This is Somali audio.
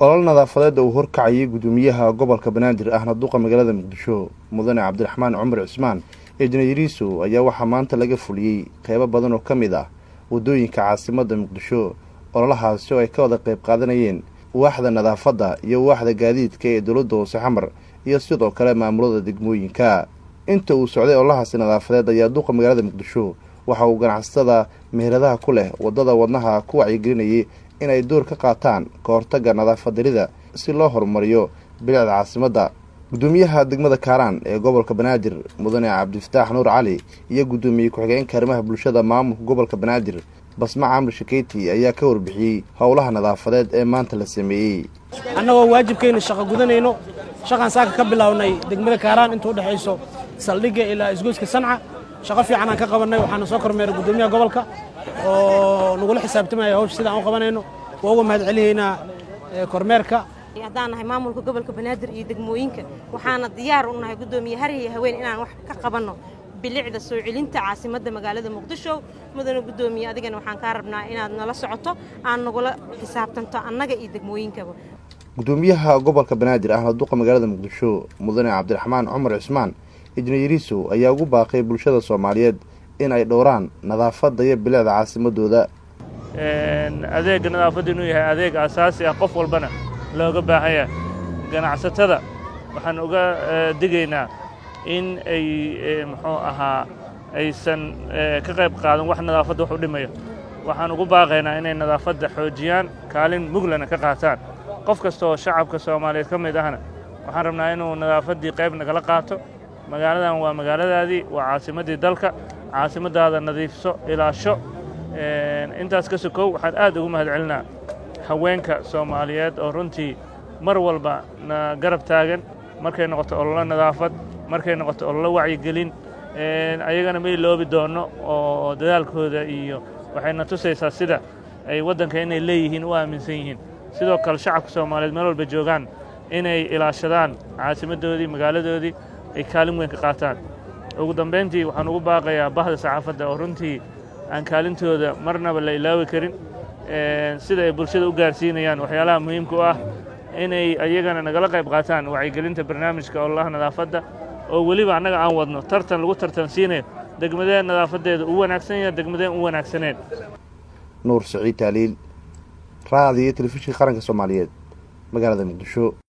olol nadaafadeed uu horkacayay guddoomiyaha gobolka banaadir ahna duqa magaalada muqdisho mudane cabdiraxmaan cumar cismaan eejinayariiso ayaa waxaa maanta laga fuliyey qeybo badan oo ka mid ah waddooyinka caasimadda muqdisho ololahaasi oo ay ka wada qayb qaadanayeen waaxda nadaafadda iyo waaxda gaadiidka ee dowladda hoose xamar iyo sidoo kale maamulada degmooyinka inta uu socday ololahaasi nadaafadeed ayaa duqa magaalada muqdisho waxa uu ganacsatada meheradaha ku leh waddada wadnaha ku wacyigelinayay inay door ka qaataan ka hortagga nadaafadarida si loo horumariyo bilicda caasimadda guddoomiyaha degmada kaaraan ee gobolka banaadir mudane cabdifataax nuur cali iyo guddoomiye ku-xigeenka arrimaha bulshada maamulka gobolka banaadir basma camri shakeyti ayaa ka warbixiyey howlaha nadaafadeed ee maanta la sameeyey annagoo waajibkayna shaqo gudanayno shaqaan saaka ka bilownay degmada kaaraan inta udhexayso saldhigga ilaa isgoyska sanca shaqo fiican aan ka qabannay waxaana soo kormeeray guddoomiyaha gobolka oo nagula xisaabtamaya hawsha sidaan u qabanayno waa uga mahad celihaynaa kormeerka haddaan nahay maamulka gobolka banaadir iyo degmooyinka waxaana diyaar u nahay guddoomiye har iyo haween inaan wax ka qabanno bilicda soo celinta caasimadda magaalada muqdisho mudane guddoomiye adigana waxaan kaa rabnaa inaad nala socoto aan nagula xisaabtanto annaga iyo degmooyinkaba guddoomiyaha gobolka banaadir ahna duqa magaalada muqdisho mudane cabdiraxmaan cumar cismaan ijnayariiso ayaa ugu baaqay bulshada soomaaliyeed in ay dhowraan nadaafadda iyo bilicda caasimadooda adeegga nadaafadda inuu yahay adeeg asaasi ah qof walbana looga baahan yahay ganacsatada waxaan uga digaynaa in ay muxuu ahaa aysan ka qayb qaadan wax nadaafadda wax u dhimayo waxaan ugu baaqaynaa inay nadaafadda xoojiyaan kaalin muglana ka qaataan qof kasta oo shacabka soomaaliyeed ka mid ahna waxaan rabnaa inuu nadaafaddii qayb nagala qaato magaaladan waa magaaladaadii waa caasimaddii dalka caasimaddaada nadiifso ilaasho intaas ka sokow waxaan aad ugu mahad celinaa haweenka soomaaliyeed oo runtii mar walba na garab taagan markay noqoto ololo nadaafad markay noqoto ololo wacyigelin ayagana ma iloobi doonno oo dadaalkooda iyo waxayna tusaysaa sida ay waddanka inay leeyihiin u aaminsan yihiin sidoo kale shacabka soomaaliyeed meel walba joogaan inay ilaashadaan caasimaddoodii magaaladoodii ay kaalin weyn ka qaataan ugu dambayntii waxaan ugu baaqayaa bahda saxaafadda oo runtii aan kaalintooda marnaba la ilaawi karin sida ay bulshada u gaarsiinayaan waxyaalaha muhiimka u ah inay ayagana nagala qayb qaataan wacyigelinta barnaamijka ololaha nadaafadda oo weliba annaga aan wadno tartan lagu tartansiinayo degmadeen nadaafaddeeda u wanaagsan yaha degmadeen u wanaagsaneen nuur saciid taaliil raadiyo telefishinka qaranka soomaaliyeed magaalada muqdisho